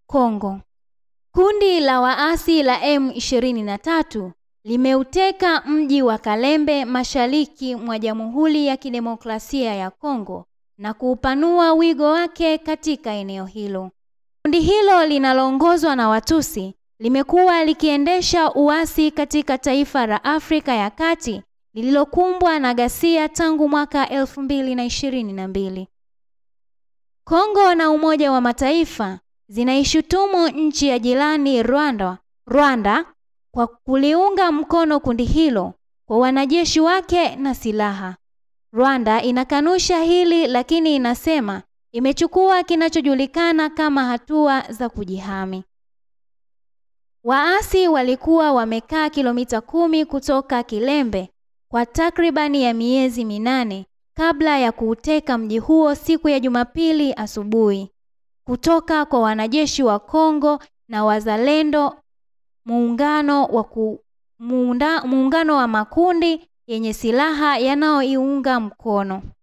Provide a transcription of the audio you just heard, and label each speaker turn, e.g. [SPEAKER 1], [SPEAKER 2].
[SPEAKER 1] Kongo. Kundi la waasi la M23 limeuteka mji wa Kalembe mashariki mwa Jamhuri ya Kidemokrasia ya Kongo na kuupanua wigo wake katika eneo hilo. Kundi hilo linaloongozwa na Watusi limekuwa likiendesha uasi katika taifa la Afrika ya Kati lililokumbwa na ghasia tangu mwaka elfu mbili na ishirini na mbili. Kongo na Umoja wa Mataifa zinaishutumu nchi ya jirani Rwanda, Rwanda kwa kuliunga mkono kundi hilo kwa wanajeshi wake na silaha. Rwanda inakanusha hili lakini inasema imechukua kinachojulikana kama hatua za kujihami. Waasi walikuwa wamekaa kilomita kumi kutoka Kilembe kwa takribani ya miezi minane kabla ya kuuteka mji huo siku ya Jumapili asubuhi kutoka kwa wanajeshi wa Kongo na wazalendo muungano wa ku, muunda, muungano wa makundi yenye silaha yanayoiunga mkono.